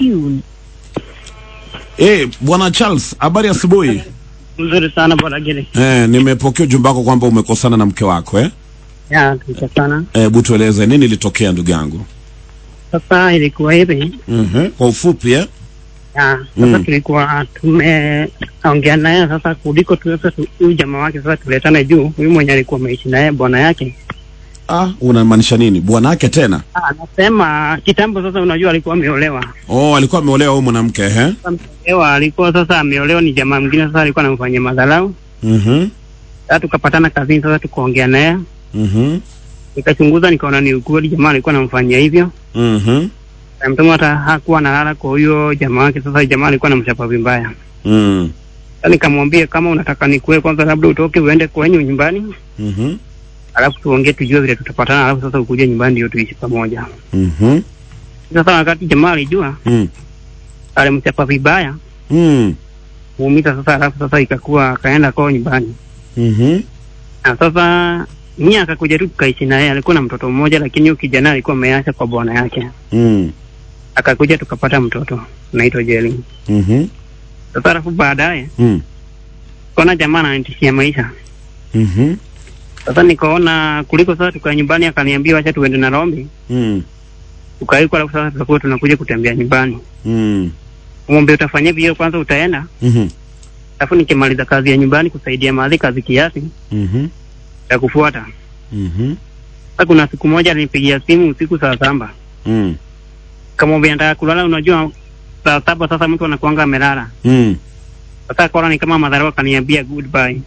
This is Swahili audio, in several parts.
tune. Eh, bwana Charles, habari asubuhi. Mzuri sana bwana Gili. Eh, nimepokea ujumbe wako kwamba umekosana na mke wako eh? Ya, tulikosana. Eh, hebu tueleze nini ilitokea ndugu yangu. Sasa ilikuwa hivi. Mhm. Kwa ufupi eh? Ya, sasa Mm. tulikuwa tumeongea naye sasa kuliko tuweze tu- huyu jamaa wake sasa tuletane juu. Huyu mwenye alikuwa ameishi naye bwana yake. Ah, unamaanisha nini? Bwana yake tena? Ah, Anasema kitambo sasa unajua alikuwa ameolewa. Oh, alikuwa ameolewa huyu mwanamke eh? Sasa ameolewa alikuwa sasa ameolewa ni jamaa mwingine sasa alikuwa anamfanyia madharau. Mhm. Sasa tukapatana kazini sasa tukaongea naye. Mhm. Nikachunguza nikaona ni ukweli jamaa alikuwa anamfanyia hivyo. Mhm. Na mtoto hata hakuwa analala kwa huyo jamaa wake sasa jamaa alikuwa anamchapa vibaya. Mm. Sasa nikamwambia kama unataka nikue kwanza, labda utoke uende kwenyu nyumbani, Mhm. alafu tuongee tujue vile tutapatana, alafu sasa ukuje nyumbani ndio tuishi pamoja. Mhm. Sasa wakati jamaa alijua, Mm. alimchapa vibaya Mm. muumiza sasa, alafu sasa ikakuwa akaenda kwao nyumbani, Mhm. na sasa mimi akakuja tu tukaishi naye. Alikuwa na mtoto mmoja, lakini huyo kijana alikuwa ameacha kwa bwana yake. Mm. Akakuja tukapata mtoto naitwa Jeli. Mhm. Sasa alafu baadaye Mm. kaona jamaa ananitishia maisha. Mhm. Sasa nikaona kuliko sasa tukae nyumbani, akaniambia wacha tuende na Rombi Mm. tukaiko, alafu sasa tutakuwa tunakuja kutembea nyumbani. Mm. Mwambie utafanya hivyo kwanza, utaenda Mhm. alafu nikimaliza kazi ya nyumbani kusaidia mahali kazi kiasi Mhm. ya kufuata. Mhm. Sasa kuna siku moja alinipigia simu usiku saa saba, Mm. kamwambia nataka kulala. Unajua saa saba sasa mtu anakuanga amelala. Mm. Sasa akaona ni kama madharau, akaniambia goodbye.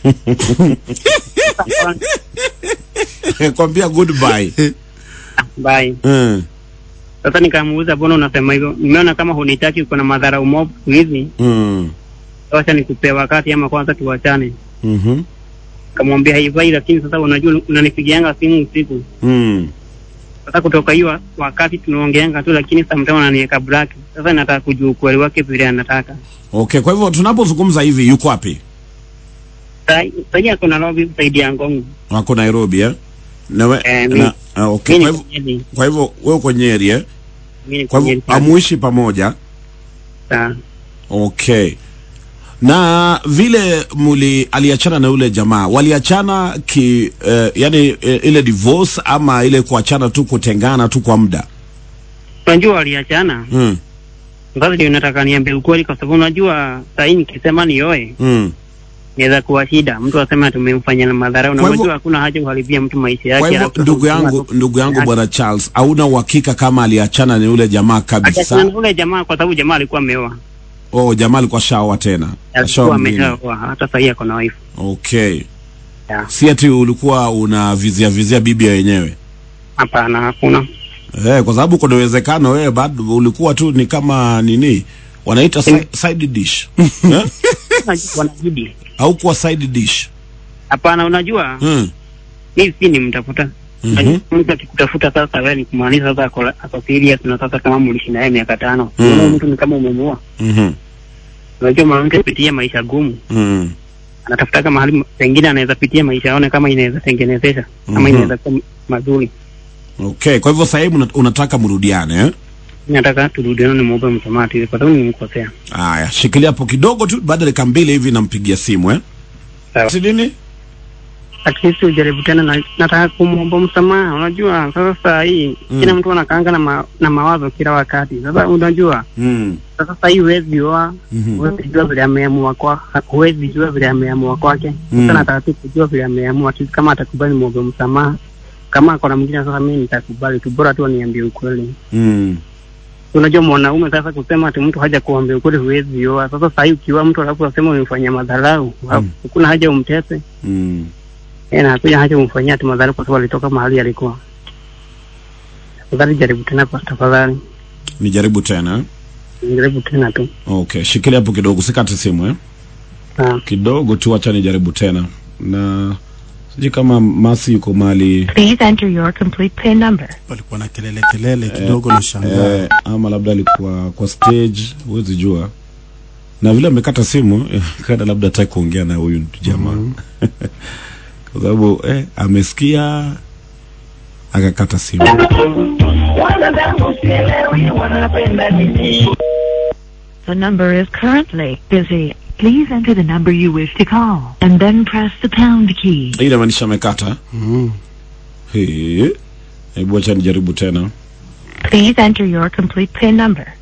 Sasa akaona, Kwambia goodbye. bye. Mm. Sasa nikamuuliza mbona unasema hivyo? Nimeona kama hunitaki, uko na madharau mob siku hizi, Mm. wacha nikupea wakati ama kwanza tuwachane. Mhm. Kamwambia haifai, lakini sasa unajua unanipigianga simu usiku Mm. Sasa kutoka hiyo wakati tunaongeanga tu, lakini sometimes ananiweka black. Sasa nataka kujua ukweli wake vile anataka. Okay, kwa hivyo tunapozungumza hivi yuko wapi? Sasa ako Nairobi kusaidia Ngong. Wako Nairobi eh? Na we, Eh, mi- na, ah, okay. Mimi Kwa niko hivyo Nyeri. kwa hivyo wewe uko Nyeri eh? Mimi niko Kwa hivyo Nyeri. amuishi pamoja. Sasa, Okay. Na vile muli aliachana na yule jamaa, waliachana ki eh, yani eh, ile divorce ama ile kuachana tu kutengana tu kwa muda? Unajua waliachana. Mm. Sasa ndio nataka niambie ukweli kwa sababu unajua saa hii nikisema nioe Mm. inaweza kuwa shida. Mtu asema tumemfanyia na madharau na Kwa hivyo- unajua hakuna haja kuharibia mtu maisha yake. Kwa hivyo alafu ndugu sasa yangu, unasema- ndugu yangu bwana Charles, hauna uhakika kama aliachana na yule jamaa Akiachana kabisa? na ule jamaa kwa sababu jamaa alikuwa ameoa. Oh, jamaa alikuwa shaoa tena. Alikuwa Ashaoa mwingine. ameshaoa hata saa hii ako na wife. Okay. Yeah. Si ati ulikuwa una vizia vizia bibi ya wenyewe. Hapana, hakuna. Eh, kwa sababu kuna uwezekano wewe bado ulikuwa tu ni kama nini wanaita si, side dish. eh? Unajua wanazidi. Au kuwa side dish. Hapana, unajua Mm. mimi si nimtafuta Mhm. mtu akikutafuta sasa, wewe ni kumaanisha sasa ako, ako serious na sasa kama mlishi naye miaka tano Mm. mm. mtu ni kama umemuoa. Mhm. Unajua mwanamke pitia maisha gumu, Mm. anatafutaka mahali pengine anaweza pitia maisha aone kama inaweza tengenezesha kama Mhm. inaweza kuwa mazuri. Okay, kwa hivyo sasa hivi una- unataka mrudiane eh? Mimi nataka turudiane, nimuombe msamaha tu kwa sababu nimemkosea. Haya, shikilia hapo kidogo tu, baada ya dakika mbili hivi nampigia simu eh? Sawa. Si nini? At least ujaribu tena, na nataka kumwomba msamaha. Unajua sasa saa hii Mm. kila mtu anakaanga na, ma, na mawazo kila wakati. Sasa unajua Mm. sasa saa hii huwezi oa Mhm. huwezi jua vile ameamua kwa huwezi jua vile ameamua kwake. Mm. Sasa nataka tu kujua vile ameamua tu, kama atakubali muombe msamaha, kama ako na mwingine sasa mimi nitakubali tu, bora tu aniambie ukweli. Mm. Unajua mwanaume sasa kusema ati mtu haja kuambia ukweli, huwezi oa. Sasa saa hii ukiwa mtu alafu asema umemfanyia madharau, hakuna haja umtese Mm. eh, na hakuna haja umfanyia ati madharau kwa sababu alitoka mahali alikuwa. Tafadhali jaribu tena kwa tafadhali, Nijaribu tena. eh? jaribu tena tu. Okay, shikilia hapo kidogo, sikate simu eh? Sawa. Kidogo tu, acha nijaribu tena. Na sijui kama Masi yuko mali Please enter your complete PIN number. palikuwa na kelele kelele kidogo na shangaa eh, ama labda alikuwa kwa stage, huwezi jua. Na vile amekata simu eh, kada labda hataki kuongea na huyu jamaa kwa sababu eh, amesikia akakata simu. wanadamu sielewi wanapenda nini. The number is currently busy. Please enter the number you wish to call and then press the pound key. Hii inamaanisha amekata. Mm. He. Hebu acha nijaribu tena. Please enter your complete PIN number.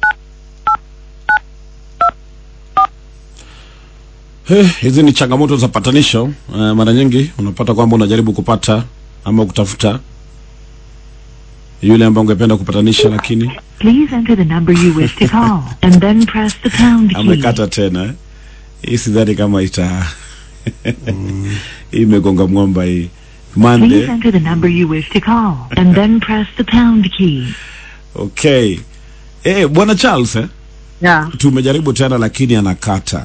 He, hizi ni changamoto za patanisho. Uh, mara nyingi unapata kwamba unajaribu kupata ama kutafuta yule ambaye ungependa kupatanisha, lakini Please enter the number you wish to call and then press the pound key. amekata tena. eh. Hii sidhani kama ita hii imegonga mwamba hii. Please Mande. enter the number you wish to call and then press the pound key. Okay. Eh, bwana Charles eh? Yeah. Tumejaribu tena lakini anakata.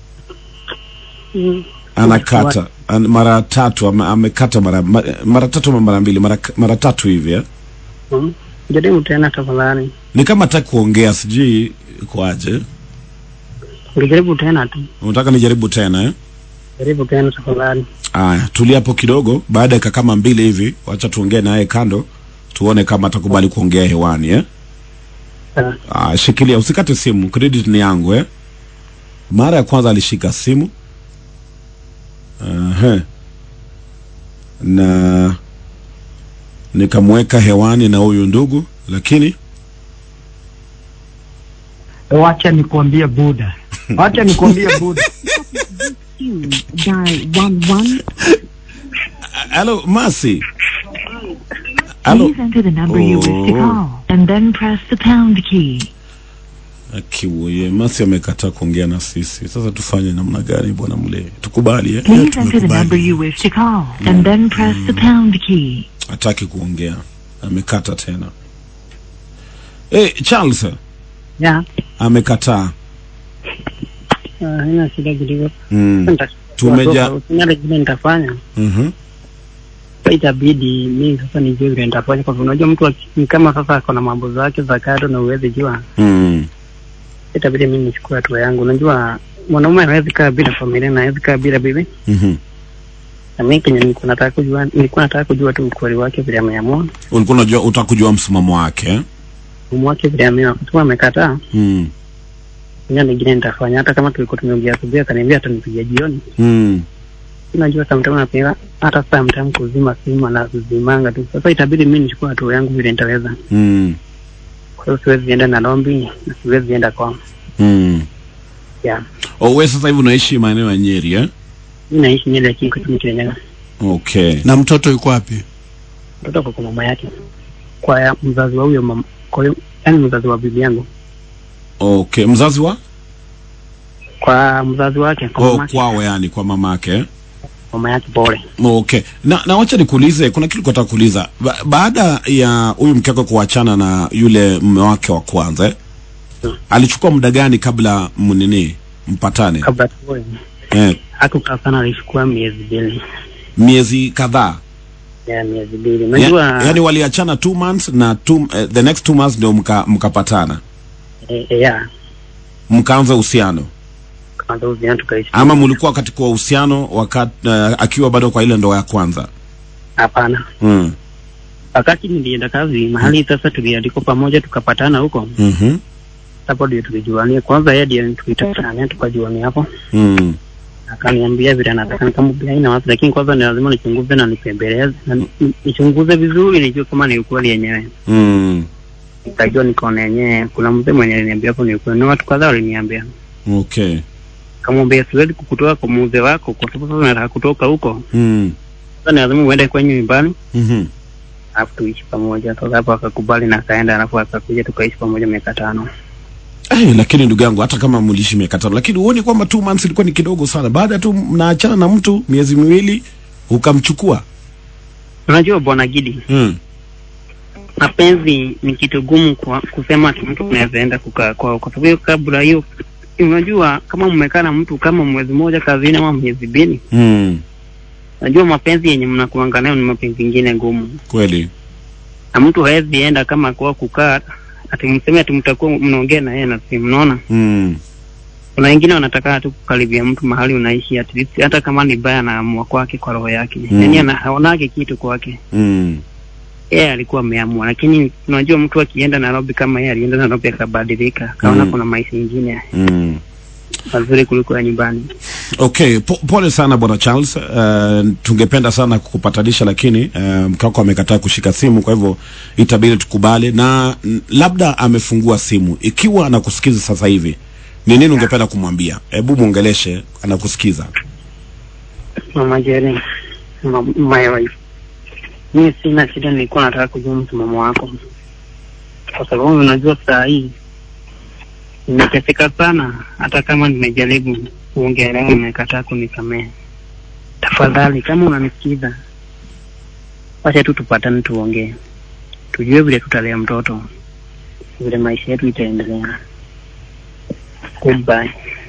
Mm. Anakata. An, mara tatu ame, amekata mara ma- mara tatu ama mara mbili mara mara tatu hivi eh? Mm. Jaribu tena tafadhali. Ni kama hataki kuongea sijui kwaje. Ungejaribu tena tu. Unataka nijaribu tena eh? Jaribu tena tafadhali. Aya, tulia hapo kidogo. Baada ya dakika kama mbili hivi, wacha tuongee naye kando, tuone kama atakubali kuongea hewani eh? Sawa. Ah, shikilia, usikate simu, credit ni yangu eh? Mara ya kwanza alishika simu Aha. na nikamweka hewani na huyu ndugu, lakini Wacha nikuambie Buda, wacha nikuambie Buda. halo Masi, halo Please enter the number you wish to Oh. call and then press the pound key. Akiwoye Masi amekataa kuongea na sisi. Sasa tufanye namna gani bwana mle? Tukubali eh? Please enter the tumekubali. number you wish to call and then press the pound key. Hataki kuongea, amekata tena. Eh, Charles Yeah. amekataa. Ah, haina shida kidogo. Mm. Nita- Tumeja Sina lingine nitafanya. mhm. Sasa itabidi mimi sasa nijue vile nitafanya kwa sababu unajua mtu aki- ni kama sasa ako na mambo zake za kado na uwezi jua. Mm. Itabidi mimi nichukue hatua yangu. Unajua mwanaume hawezi kaa bila familia na hawezi kaa bila bibi. Mhm. Na mimi kenye nilikuwa nataka kujua nilikuwa nataka kujua tu ukweli wake vile ameamua. Ulikuwa unajua utakujua msimamo wake eh? Mume wake vile ameamua. Kwa sababu amekataa. Mm. Sina lingine nitafanya hata kama tulikuwa tumeongea asubuhi akaniambia atanipigia jioni. Mm. Unajua sometimes napiga hata sometimes kuzima simu na kuzimanga tu. Sasa itabidi mimi nichukue hatua yangu vile nitaweza. Mm. Kwa hiyo siwezi enda Nairobi na siwezi enda kwa Mm. yeah. Oh, wewe sasa hivi unaishi maeneo ya Nyeri eh? Mimi naishi Nyeri lakini kwa Kirinyaga. Okay. Na mtoto yuko wapi? Mtoto kwa kwa mama yake. Kwa ya mzazi wa huyo mama. Kwa hiyo yani mzazi wa bibi yangu. Okay, mzazi wa? Kwa mzazi wake kwa Oh, mama yake. kwao yani kwa mamake eh? Mama yake pole. Okay. Na na wacha nikuulize, kuna kitu nataka kuuliza. Ba baada ya huyu mke wako kuachana na yule mume wake wa kwanza eh? Hmm. Alichukua muda gani kabla mnini mpatane? Kabla tuoe. Eh, Hakukaa sana alichukua miezi mbili. miezi kadhaa. Ya miezi mbili. Ya, Unajua yani waliachana two months na two, eh, the next two months ndio mka, mkapatana eh, eh, ya mkaanza uhusiano kwanza uziana tukaishi. ama mlikuwa katika uhusiano wakati uh, akiwa bado kwa ile ndoa ya kwanza Hapana. mm. Wakati nilienda kazi mahali sasa tuliandikwa pamoja tukapatana huko. mm-hmm. Hapo ndio tulijuania. Kwanza yeye ndiye tulitakana tukajuania hapo. mm. akaniambia vile anataka nikamwambia haina wasi, lakini kwanza ni lazima nichunguze na nipembeleze na ni- nichunguze vizuri nijue kama ni ukweli yenyewe. mm. Nikajua nikaona yenyewe kuna mzee mwenye aliniambia hapo ni ukweli, na watu kadhaa waliniambia. okay Kamwambia siwezi kukutoa kwa mzee wako kwa sababu sasa nataka kutoka huko, mm. sasa ni lazima uende kwenye nyumbani mm-hmm. alafu tuishi pamoja. Sasa hapo akakubali na akaenda, alafu akakuja tukaishi pamoja miaka tano. Hey, lakini ndugu yangu hata kama mliishi miaka tano lakini huoni kwamba two months ilikuwa ni kidogo sana baada tu mnaachana na mtu miezi miwili ukamchukua Unajua bwana Gidi, mm. mapenzi ni kitu gumu kwa kusema ati mtu unaweza enda kukaa kwao, kwa sababu hiyo kabla hiyo, unajua kama mmekaa na mtu kama mwezi mmoja kazini ama miezi mbili, Mm. unajua mapenzi yenye mnakuanga nayo ni mapenzi ingine ngumu, kweli na mtu hawezi enda kama kwa kukaa ati mseme ati mtakuwa mnaongea na yeye na simu. Unaona, mm. kuna wengine wanataka tu kukaribia mtu mahali unaishi, at least hata kama ni baya anaamua kwake kwa roho yake, Mm. yani anaonage kitu kwake Mm. yeye alikuwa ameamua, lakini unajua mtu akienda Nairobi kama yeye alienda Nairobi akabadilika, akaona Mm. kuna maisha ingine mm. mazuri kuliko ya nyumbani. Okay, po, pole sana bwana Charles. Uh, tungependa sana kukupatanisha lakini uh, mke wako amekataa kushika simu, kwa hivyo itabidi tukubali, na mm, labda amefungua simu. Ikiwa anakusikiza sasa hivi, ni nini ungependa kumwambia? Hebu mwongeleshe, anakusikiza. Mama Jerry, ma- my wife, mimi sina shida, nilikuwa nataka kujua msimamo wako, kwa sababu unajua saa hii nimeteseka sana. Hata kama nimejaribu kuongelea, nimekataa kunisamehe. Tafadhali, kama unanisikiza, wacha tu tupatane, tuongee, tujue vile tutalea mtoto, vile maisha yetu itaendelea. Goodbye.